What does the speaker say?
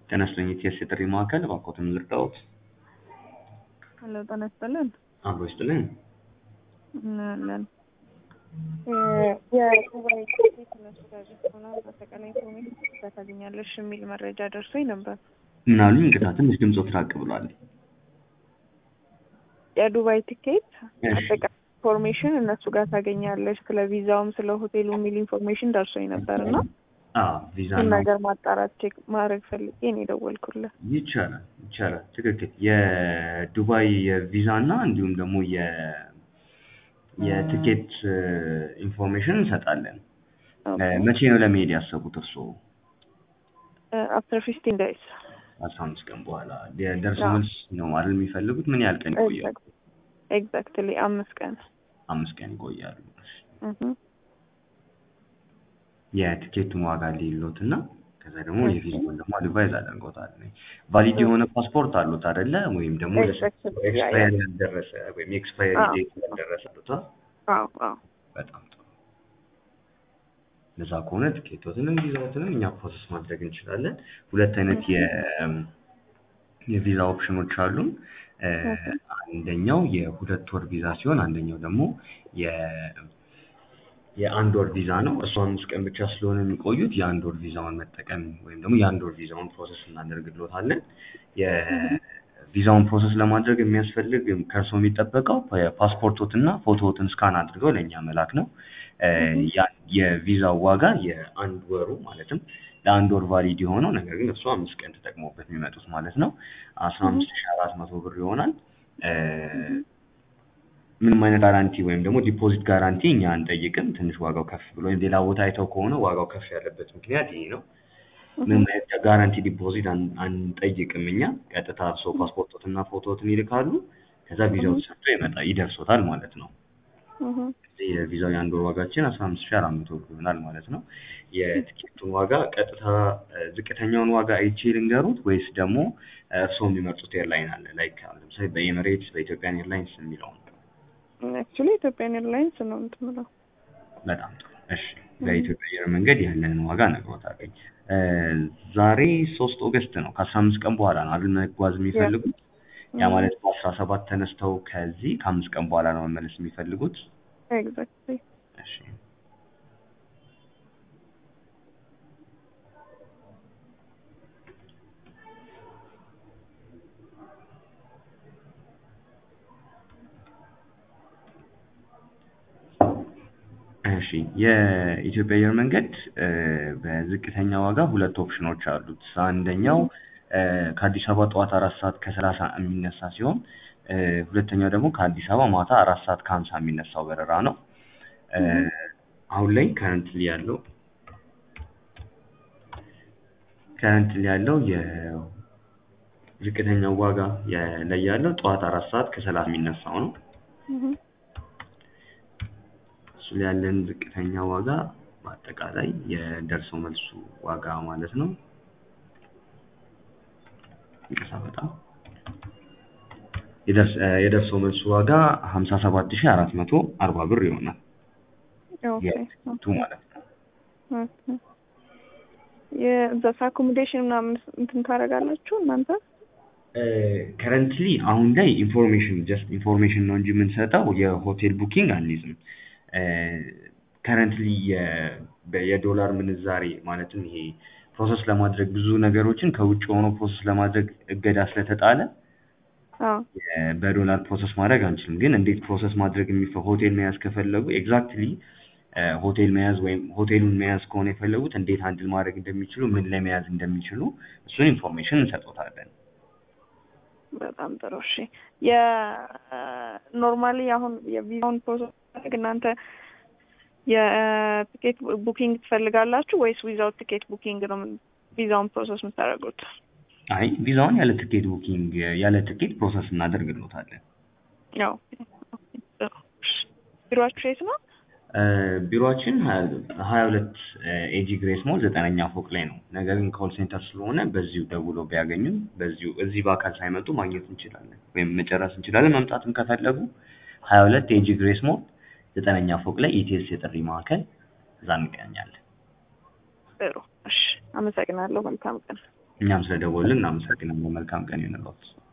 ጤና ይስጥልኝ የኢቲኤስ የጥሪ ማዕከል እባክዎትን ልርዳዎት? ሄሎ ጤና ይስጥልን። አብሮ ይስጥልኝ። እናለን የዱባይ ቲኬት እነሱ ጋር ሆና በአጠቃላይ ኢንፎርሜሽን ታገኛለሽ የሚል መረጃ ደርሶኝ ነበር። ምን አሉኝ? እንግዳ ትንሽ ድምፆት ራቅ ብሏል። የዱባይ ቲኬት እሺ። አጠቃላይ ኢንፎርሜሽን እነሱ ጋር ታገኛለሽ፣ ስለ ቪዛውም ስለ ሆቴሉ የሚል ኢንፎርሜሽን ደርሶኝ ነበር እና አዎ ቪዛ ይህን ነው ነገር ማጣራት ቼክ ማድረግ ፈልጌ ነው የደወልኩልህ። ይቻላል ይቻላል። ትክክል። የዱባይ የቪዛ እና እንዲሁም ደግሞ የ የቲኬት ኢንፎርሜሽን እንሰጣለን። እ፣ መቼ ነው ለመሄድ ያሰቡት እርስዎ? አፍተር ፊፍቲን ዴይስ አስራ አምስት ቀን በኋላ የደርሶ አዎ። መልስ ነው አይደል የሚፈልጉት? ምን ያህል ቀን ይቆያሉ? ኤግዛክትሊ አምስት ቀን አምስት ቀን ይቆያሉ። እህ። የቲኬቱን ዋጋ ሊሎት እና ከዛ ደግሞ የቪዛውን ደግሞ አድቫይዝ አደርገውታል። ቫሊድ የሆነ ፓስፖርት አሉት አይደለ? ወይም ደግሞ Exactly. ኤክስፓየር ያልደረሰ ወይም ኤክስፓየሪ አዎ። ዴት ያልደረሰ አሉት። አዎ አዎ በጣም ጥሩ። ለዛ ከሆነ ቲኬቶትንም ቪዛዎትንም እኛ ፕሮሰስ ማድረግ እንችላለን። ሁለት አይነት የ የቪዛ ኦፕሽኖች አሉን። እ፣ አንደኛው የሁለት ወር ቪዛ ሲሆን አንደኛው ደግሞ የ የአንድ ወር ቪዛ ነው። እሱ አምስት ቀን ብቻ ስለሆነ የሚቆዩት የአንድ ወር ቪዛውን መጠቀም ወይም ደግሞ የአንድ ወር ቪዛውን ፕሮሰስ እናደርግሎታለን። የቪዛውን ፕሮሰስ ለማድረግ የሚያስፈልግ ከእርስዎ የሚጠበቀው ፓስፖርቶትና ፎቶዎትን ስካን አድርገው ለእኛ መላክ ነው። እ፣ ያ- የቪዛው ዋጋ የአንድ ወሩ ማለትም ለአንድ ወር ቫሊድ የሆነው ነገር ግን እሱ አምስት ቀን ተጠቅሞበት የሚመጡት ማለት ነው አስራ አምስት ሺህ አራት መቶ ብር ይሆናል። እ፣ ምንም አይነት ጋራንቲ ወይም ደግሞ ዲፖዚት ጋራንቲ እኛ አንጠይቅም። ትንሽ ዋጋው ከፍ ብሎ ወይም ሌላ ቦታ አይተው ከሆነ ዋጋው ከፍ ያለበት ምክንያት ይሄ ነው። ምንም አይነት ጋራንቲ ዲፖዚት አን- አንጠይቅም እኛ። ቀጥታ ሰው ፓስፖርቶትና ፎቶዎትን ይልካሉ። ከዛ ቪዛው ተሰጥቶ ይመጣ ይደርሶታል ማለት ነው። እህ። እዚህ የቪዛው የአንድ ወር ዋጋችን አስራ አምስት ሺህ አራት መቶ ብር ይሆናል ማለት ነው። የትኬቱን ዋጋ ቀጥታ እ፣ ዝቅተኛውን ዋጋ አይቼ ልንገሩት ወይስ ደግሞ እ፣ እርስዎ የሚመርጡት ኤርላይን አለ ላይክ አሁን ለምሳሌ በኤሚሬትስ በኢትዮጵያን ኤርላይንስ የሚለውን አክቹሊ ኢትዮጵያን ኤርላይንስ ነው እንትን የምለው። በጣም ጥሩ። እሺ በኢትዮጵያ አየር መንገድ ያለንን ዋጋ ነግሮታለኝ። እ፣ ዛሬ ሶስት ኦገስት ነው። ከአስራ አምስት ቀን በኋላ ነው አይደል መጓዝ የሚፈልጉት? ያ ማለት በአስራ ሰባት ተነስተው ከዚህ ከአምስት ቀን በኋላ ነው መመለስ የሚፈልጉት? ኤግዛክትሊ እሺ እሺ የኢትዮጵያ አየር መንገድ እ፣ በዝቅተኛ ዋጋ ሁለት ኦፕሽኖች አሉት። አንደኛው እ፣ ከአዲስ አበባ ጠዋት አራት ሰዓት ከሰላሳ የሚነሳ ሲሆን እ፣ ሁለተኛው ደግሞ ከአዲስ አበባ ማታ አራት ሰዓት ከሀምሳ የሚነሳው በረራ ነው። እ፣ አሁን ላይ ከረንትሊ ያለው ከረንትሊ ያለው የዝቅተኛው ዋጋ የ- ላይ ያለው ጠዋት አራት ሰዓት ከሰላሳ የሚነሳው ነው። እህ። እሱ ላይ ያለን ዝቅተኛ ዋጋ በአጠቃላይ የደርሶ መልሱ ዋጋ ማለት ነው። ይቅርታ በጣም የደርስ- እ፣ የደርሶ መልሱ ዋጋ ሀምሳ ሰባት ሺህ አራት መቶ አርባ ብር ይሆናል። ኦኬ የቱ ማለት ነው። ኦኬ። የዛስ አኮሞዴሽን ምናምን እንትን ታደርጋላችሁ እናንተ? ከረንትሊ አሁን ላይ ኢንፎርሜሽን ጀስት ኢንፎርሜሽን ነው እንጂ የምንሰጠው የሆቴል ቡኪንግ አንይዝም። ከረንትሊ የዶላር ምንዛሬ ማለትም ይሄ ፕሮሰስ ለማድረግ ብዙ ነገሮችን ከውጭ ሆኖ ፕሮሰስ ለማድረግ እገዳ ስለተጣለ አዎ የ- በዶላር ፕሮሰስ ማድረግ አንችልም። ግን እንዴት ፕሮሰስ ማድረግ የሚፈ ሆቴል መያዝ ከፈለጉ ኤግዛክትሊ ሆቴል መያዝ ወይም ሆቴሉን መያዝ ከሆነ የፈለጉት እንዴት ሃንድል ማድረግ እንደሚችሉ ምን ላይ መያዝ እንደሚችሉ እሱን ኢንፎርሜሽን እንሰጦታለን። በጣም ጥሩ እሺ። የኖርማሊ አሁን የቪዛውን ፕሮሰስ ማድረግ እናንተ የቲኬት ቡኪንግ ትፈልጋላችሁ ወይስ ዊዛውት ቲኬት ቡኪንግ ነው ቪዛውን ፕሮሰስ የምታደርጉት? አይ ቪዛውን ያለ ትኬት ቡኪንግ ያለ ትኬት ፕሮሰስ እናደርግሎታለን። ያው ቢሮአችሁ የት ነው? እ፣ ቢሮአችን ሀያ ሁለት ኤጂ ግሬስ ሞል ዘጠነኛ ፎቅ ላይ ነው። ነገር ግን ኮል ሴንተር ስለሆነ በዚሁ ደውሎ ቢያገኙን በዚሁ እዚህ በአካል ሳይመጡ ማግኘት እንችላለን ወይም መጨረስ እንችላለን። መምጣትም ከፈለጉ ሀያ ሁለት ኤጂ ግሬስ ሞል ዘጠነኛ ፎቅ ላይ ኢቲኤስ የጥሪ ማዕከል እዛ እንገናኛለን። ጥሩ እሺ፣ አመሰግናለሁ። መልካም ቀን። እኛም ስለደወልን እናመሰግናለን። መልካም ቀን ይሁንልዎት።